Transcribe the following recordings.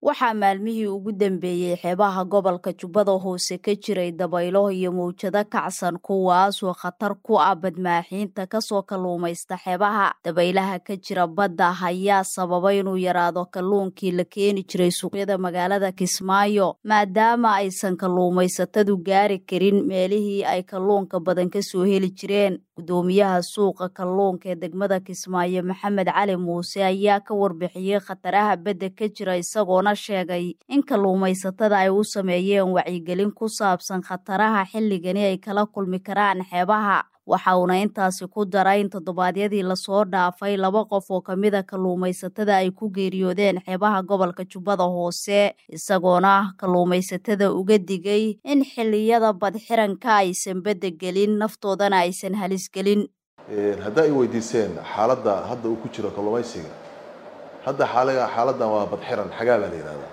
waxaa maalmihii ugu dambeeyey xeebaha gobolka jubbada hoose ka jiray dabaylo iyo mawjado kacsan kuwaasoo khatar ku ah badmaaxiinta kasoo kalluumaysta xeebaha dabaylaha ka jira badda ayaa sababa inuu yaraado kalluunkii la keeni jiray suuqyada magaalada kismaayo maadaama aysan kalluumaysatadu gaari karin meelihii ay kalluunka badan kasoo heli jireen gudoomiyaha suuqa kalluunka ee degmada kismaayo maxamed cali muuse ayaa ka warbixiyey khataraha badda ka jira isagoona sheegay in kalluumaysatada ay u sameeyeen wacyigelin ku saabsan khataraha xilligani ay kala kulmi karaan xeebaha waxa uuna intaasi ku daray in toddobaadyadii lasoo dhaafay laba qof oo kamida kalluumaysatada ay ku geeriyoodeen xeebaha gobolka jubbada hoose isagoona kalluumaysatada uga digay in xilliyada badxiranka aysan badda gelin naftoodana aysan halis gelin haddaa ay weydiiseen xaaladda hadda uu ku jiro kalluumaysiga hadda xaaliga xaaladdan waa badxiran xagaa baa la yidhahdaa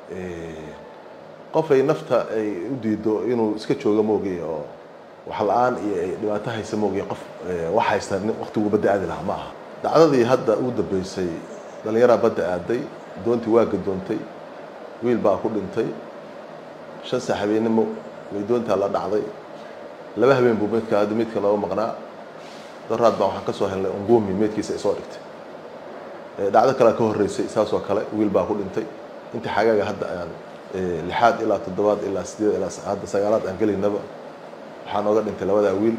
qof ay nafta ay u diido inuu iska joogo moogiy oo wax la-aan iyo ay dhibaato haysa moogiy qof wax haysta waqtiguu badda aadi lahaa ma aha dacdadii hadda ugu dambeysay dhallinyaraa badda aaday doontii waa gadoontay wiil baa ku dhintay shan sax habeennimo way doontaa la dhacday laba habeen buu meydka hadda meydka nooga maqnaa daraad baa waxaan ka soo helnay ungumi meydkiisa ay soo dhigtay dhacdo kalea ka horreysay saasoo kale wiil baa ku dhintay inta xagaaga hadda aan lixaad ilaa toddobaad ilaa sideed ilaa hadda sagaalaad aan gelaynaba waxaa nooga dhintay labadaa wiil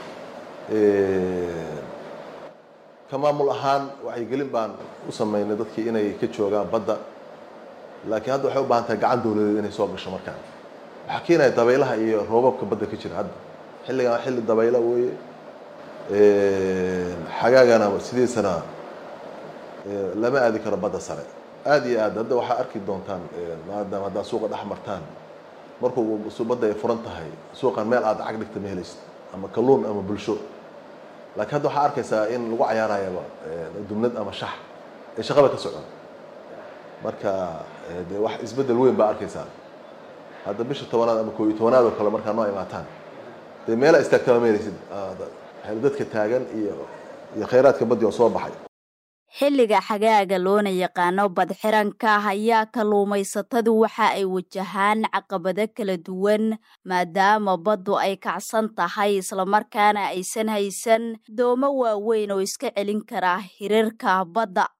ka maamul ahaan wacyigelin baan u sameynay dadkii inay ka joogaan badda laakiin hadda waxay u baahan tahay gacan dawladeed inay soo gasho markaan waxaa keenaya dabaylaha iyo roobabka badda ka jira hadda xilligan xilli dabayla weeye xagaagana sidiisana lama aadi karo badda sare aada iyo aad hadda waxaa arki doontaan maadaama haddaad suuqa dhex martaan markuu badda ay furan tahay suuqan meel aad cag dhigta ma helaysid ama kalluun ama bulsho laakiin hadda waxaa arkaysaa in lagu cayaarayaba dumnad ama shax ee shaqaba ka socon marka de wax isbeddel weyn baa arkaysaa hadda bisha tobanaad ama koo iyo tobanaad oo kale markaa noo imaataan dee meela istaagtaba ma helaysid dadka taagan iyo iyo khayraadka baddi oo soo baxay xilliga xagaaga loona yaqaano badxiranka ayaa kalluumaysatadu waxa ay wajahaan caqabado kala duwan maadaama baddu ay kacsan tahay islamarkaana aysan haysan doomo waaweyn oo iska celin kara hirarka badda